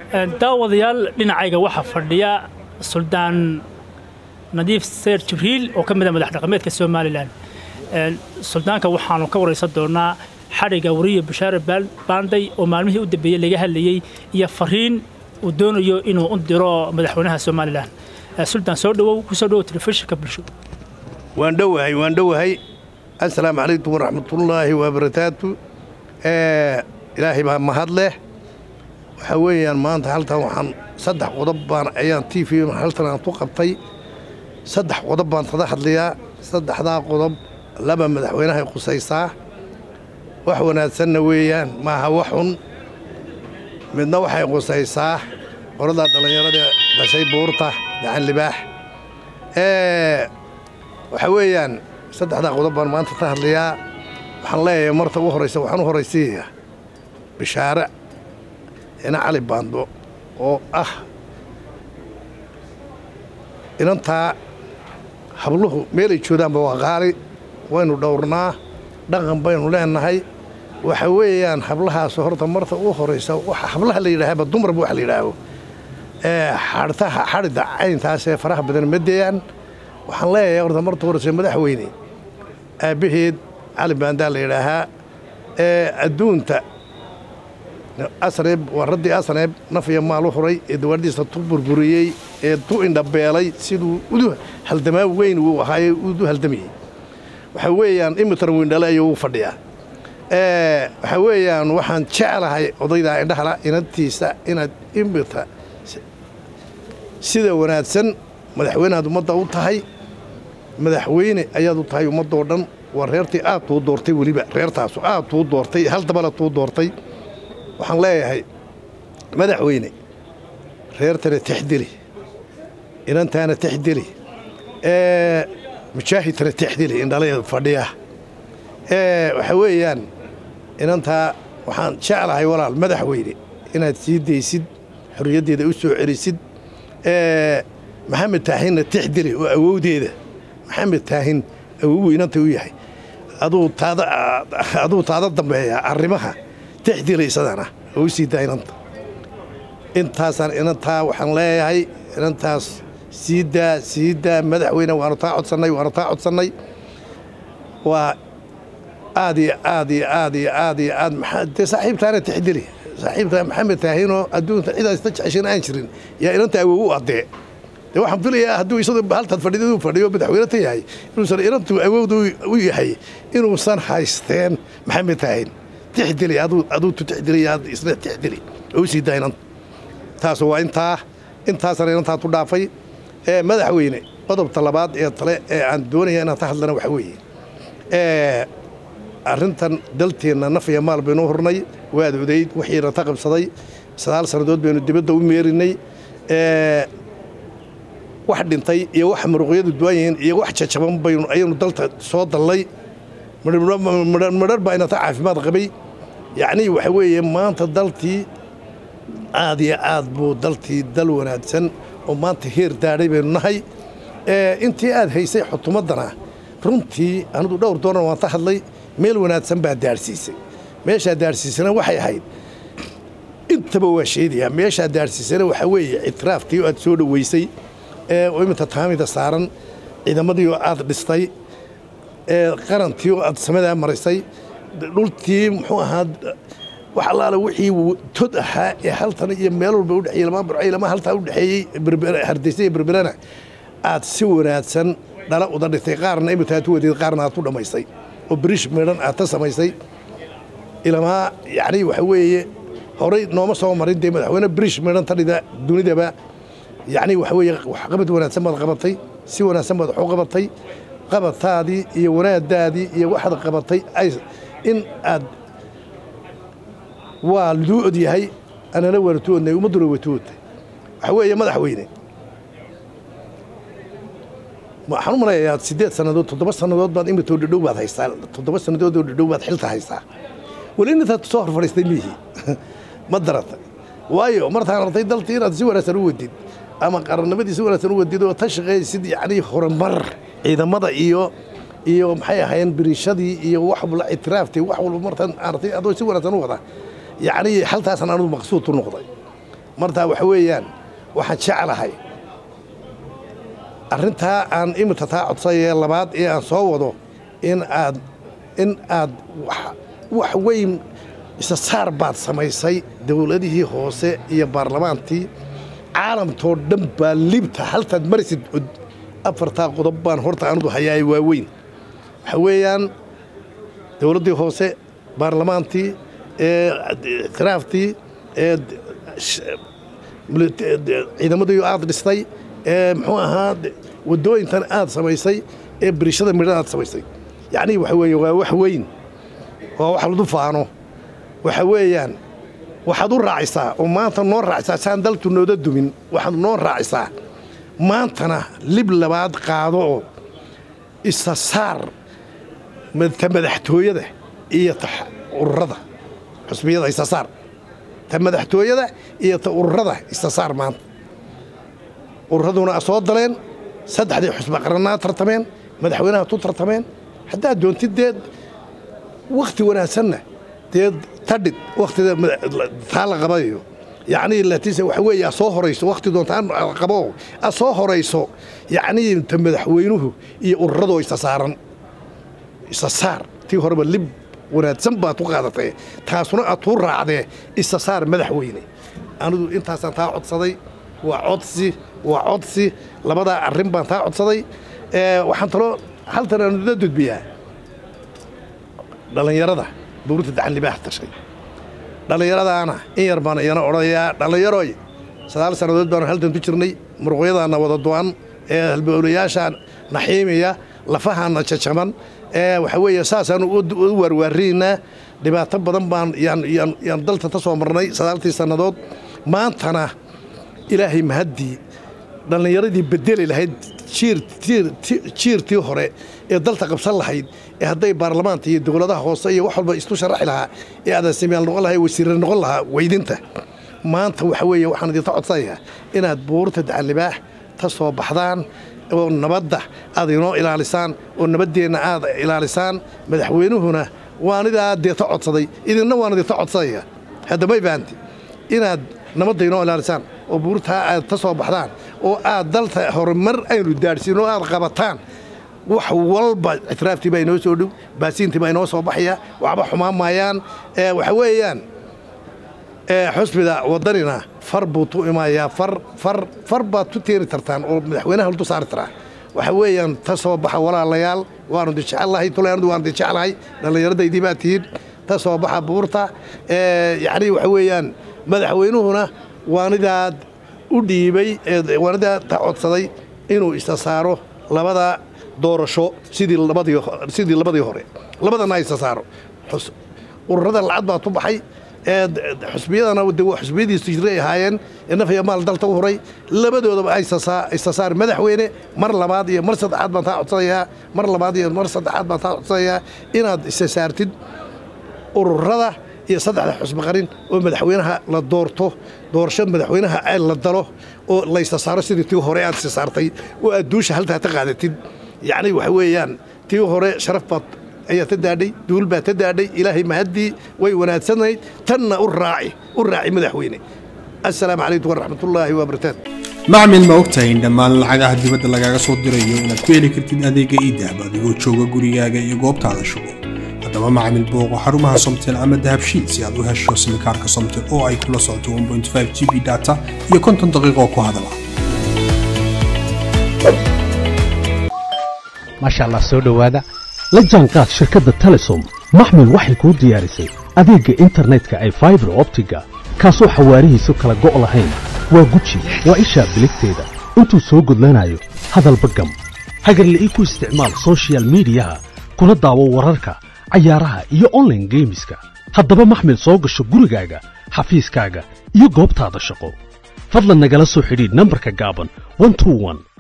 daawadayaal dhinacayga waxaa fadhiya suldaan nadiif seer jibriil oo ka mid a madax dhaqameedka somalilan suldaanka waxaanu ka waraysan doonaa xadhigga wariya bashaare baanday oo maalmihii u dambeeyey laga hadlayey iyo fariin uu doonayo inuu u diro madaxweynaha somalilan suldaan soo dhawow ku soo dhawow telefishinka bulsho waan dhowahay waan dhowahay assalaamu calaykum waraxmatullaahi wabarakaatu ilaahay baa mahad leh waxaa weeyaan maanta haltan waxaan saddex qodob baan ayaan t v haltan aan ku qabtay saddex qodob baan tada hadlayaa saddexdaa qodob laba madaxweynahay qusaysaa wax wanaagsanna weeyaan maaha wax xun midna waxay qusaysaa qoradaa dhallinyarada dhashay buurta gacan libaax waxaa weeyaan saddexdaa qodob baan maanta ka hadlayaa waxaan leeyahay marta ugu horraysa waxaan u horraysiinayaa bishaare ina cali baando oo ah inantaa habluhu meelay joodaanba waa qaali waynu dhowrnaa dhaqan baynu leenahay waxa weeyaan hablahaas horta marta ugu horraysa waxa hablaha la yidhaahaba dumarba wax la yidhaaho xadhtaha xadhidda cayntaasee faraha badan ma deeyaan waxaan leeyahay horta marta horraysa madaxweyne aabbaheed cali baandaa la yidhaahaa ee adduunta asneeb waa raddii asneeb naf iyo maal u huray ee dawaadhiisa tu burburiyey ee tu indhabeelay siduu udu haldamaa weyn uu ahaaye udu haldamayey waxaa weeyaan imitar weyndhale ayuu u fadhiyaa waxaa weeyaan waxaan jeclahay odaydaa indhahala inantiisa inaad imita sida wanaagsan madaxweyneaad ummadda u tahay madaxweyne ayaad u tahay ummaddoo dhan waa reertii aad tuu doortay weliba reertaasu aad tuu doortay hal dabala tuu doortay waxaan leeyahay madaxweyne reertana texdeli inantaana texdeli mujaahidtana texdeli indhalaeed fadhiya waxaa weeyaan inantaa waxaan jeclahay walaal madaxweyne inaad sii daysid xorriyaddeeda u soo celisid maxamed taahinna texdeli oo awowdeeda maxamed taahin awowu inanta u yahay aduu taada dambeeya arrimaha texdilaysadana oo u sii daa inanta intaasaan inantaa waxaan leeyahay inantaas sii daa sii daa madaxweyne waanu taa codsannay waanu taa codsannay waa aad iyo aad iyo aad iyo aad iyo aad dee saaxiibtaana texdili saaxiibtaa maxamed taahinoo adduunta cidaas ta jeceshan aan jirin yaa inanta awow u addee dee waxaan filayaa hadduu isagoo haltaad fadhidadu fadhiyo madaxweyne ta yahay inuusan inantu awowda u yahay inuusan haysteen maxamed taahin tixdili aduu tu tixdili aad isna tixdili oo u sii daa inanta taas waa intaa intaasana inantaa tu dhaafay ee madaxweyne qodobta labaad ee tale ee aan doonaya inaan ka hadlana waxaa weeye arrintan dalteenna naf iyo maal baynu hurnay waad odayd wixiina ta qabsaday sagaal sannadood baynu dibadda u meerinay wax dhintay iyo wax muruqyadu duwan yihiin iyo wax jajaban baynu ayaynu dalta soo dallay madhar baa inata caafimaad qabay yacnii waxa weeye maanta daltii aad iyo aad buu daltii dal wanaagsan oo maanta heer daadhay baynu nahay intii aad haysay xutumaddana runtii anigu dhowr doonar waan ka hadlay meel wanaagsan baa daadhsiisay meeshaa daadhsiisana waxay ahayd intaba waa sheedayaa meeshaa daadhsiisana waxaa weeye ictiraaftii oo aad soo dhoweysay oo iminta taamida saaran ciidamadii oo aad dhistay qarantii oo aad samadaa marisay dhultii muxuu ahaa wax allaale wixii tod ahaa ee haltan iyo meel walba udhexeeyey lama burcay lama haltaa udhexeeyey hardaysa iyo berberana aad si wanaagsan dhala uda dhigtay qaarna imita aad u wadeed qaarna aad ku dhammaysay oo birish midhan aad ta samaysay ilamaa yacni waxa weeye horay nooma soo marin dee madaxweyne birish midhan ta dhida dunidaba yacni waxa weeye waxqabad wanaagsan baad qabatay si wanaagsan baad wax u qabatay qabataadii iyo wanaadaadii iyo waxaad qabatay in aad waa liduu od yahay anana waanatu odnay ummadduna watu odtay waxaa weeye madaxweyne waxaan u malayayaa siddeed sannadood toddoba sannadood baad imitoo dhadhow baad haystaa toddoba sannadood oo dhadhow baad xilta haystaa weli intaad soo hor fadhiistay miyihii ma darata waayo martaan artay daltii inaad si wanaagsan u wadid ama qarannimadii si wanaagsan u wadid oo ta shaqaysid yacnii horumar ciidamada iyo iyo maxay ahaayeen biriishadii iyo wax walba ictiraaftay wax walba martaan artay adoo si wanaagsan u wada yacnii haltaasan anugu maqsuud u noqday martaa waxa weeyaan waxaan jeclahay arrintaa aan imika taa codsayee labaad ee aan soo wado in aad in aad wax weyn isa saar baad samaysay dowladihii hoose iyo baarlamaantii caalamtoo dhan baa libta haltaad marisid cud afartaa qodob baan horta anigu hayaay waaweyn waxa weeyaan dowladdii hoose baarlamaantii ikhtilaaftii ciidamadii aad dhistay muxuu ahaa waddooyintan aad samaysay ee birishada midhan aad samaysay yacnii waxa weeye waa wax weyn waa wax ladu faano waxa weeyaan waxaad u raacisaa oo maanta noo raacisaa saan daltu nooda dumin waxaad noo raacisaa maantana lib labaad qaado oo isa saar ta madaxtooyada iyo ta ururada xusbiyada isa saar ta madaxtooyada iyo ta ururada isa saar maanta ururaduna soo daleen saddexdii xusba qarannaa tartameen madaxweynaha tu tartameen haddaad doontid dee wakhti wanaagsanna dee tadhid wakhtida taa la qabayo yacnii latiise waxa weeye a soo horayso wakhti doontaan qabo a soo horayso yacnii ta madaxweynuhu iyo ururadoo isa saaran isa saar tii horeba lib wanaagsan baad ku qaadatay taasuna aad tuu raacdee isa saar madaxweyne anigu intaasaan taa codsaday waa codsi waa codsi labadaa arrin baan taa codsaday waxaan taloo haltan aanula dudbiyaa dhallinyarada dowladda dacanlibaax tashay dhallinyaradaana in yar baan iyana odhanayaa dhallinyaroy sagaal sannadood baanu haltan ku jirnay muruqyadaana wada du'an ee halbowlayaashaa naxiimiya lafahaana jajaban ee waxa weeye saasaanu u waarwaariynaa dhibaato badan baan yaan dalta ka soo marnay sagaaltii sannadood maantana ilaahay mahaddii dhallinyaradii bedeli lahayd jiirtii hore ee dalta qabsan lahayd ee hadday baarlamaanta iyo dowladaha hoose iyo wax walba isu sharaxi lahaa ee adaasimayaal noqon lahaa wasiirra noqon lahaa weydinta maanta waxa weeye waxaan idinka codsanayaa inaad buurta dacanlibaax ka soo baxdaan oo nabadda aad inoo ilaalisaan oo nabaddeenna aad ilaalisaan madaxweynuhuna waanidaa deeta codsaday idinna waan idinka codsanaya haddamay fahanti inaad nabadda inoo ilaalisaan oo buurtaa aad ka soo baxdaan oo aad dalta horumar aynu daadhsiin oo aad qabataan wax walba ictiraaftii baa inoo soo dhow baasiintii baa inoo soo baxaya waxba xumaan maayaan waxa weeyaan xusbida waddanina far buu tu imayaa far far far baad tu teeni tartaan oo madaxweynaha ladu saari taraa waxa weeyaan ta soo baxa walaalayaal waanu di jecellahay tuleanadu waanu di jeclahay dhallinyaradaydii baa tihiin ta soo baxa buurta yacnii waxa weeyaan madaxweynuhuna waanidaad u dhiibay waanidaa ta codsaday inuu isa saaro labada doorasho sidii labadii labadii hore labadana isa saaro ururada lacag baa tu baxay xusbiyadana xusbiyadiisu jiray ahaayeen ee nafaya maal dalta u horay labadoodaba isa saar madaxweyne mar labaad iyo mar saddexaad baan taa codsanayaa mar labaad iyo mar saddexaad baan taa codsanayaa inaad isa saartid ururada iyo saddexda xusbi qarin oo madaxweynaha la doorto doorasho madaxweynaha la dalo oo laysa saaro sidii tii hore aad isa saartay oo aad duusha haltaa ka qaadatid yacni waxa weeyaan tii hore sharaf baad ayaa ta daadhay duul baa ta daadhay ilaahay mahaddii way wanaagsanayd tanna u raaci u raaci madaxweyne assalaamu calaykum waraxmatullaahi wabarakaatu macmil ma ogtahay in dhammaan lacagaha dibadda lagaaga soo dirayo inaad ku heli kartid adeega iidahab adigoo jooga gurigaaga iyo goobtaada shugo haddaba macmil booqo xarumaha somtel ama dahabshiil si aad u hesho simikaarka somtel oo ay kula socoto g b data iyo konton daqiiqoo ku hadala maasha allah soo dhowaada la jaanqaad shirkadda telesom maxmil waxay kuu diyaarisay adeegga internetka ay faibar optiga kaasoo xawaarihiisu kala go' lahayn waa guji waa ishaa biligteeda intuu soo gudlanayo hadalba gam hagarla'ii ku isticmaal sochial midiyaha kuna daawo wararka cayaaraha iyo onlaine geemiska haddaba maxmil soo gasho gurigaaga xafiiskaaga iyo goobtaada shaqo fadlan nagala soo xidhiidh nambarka gaaban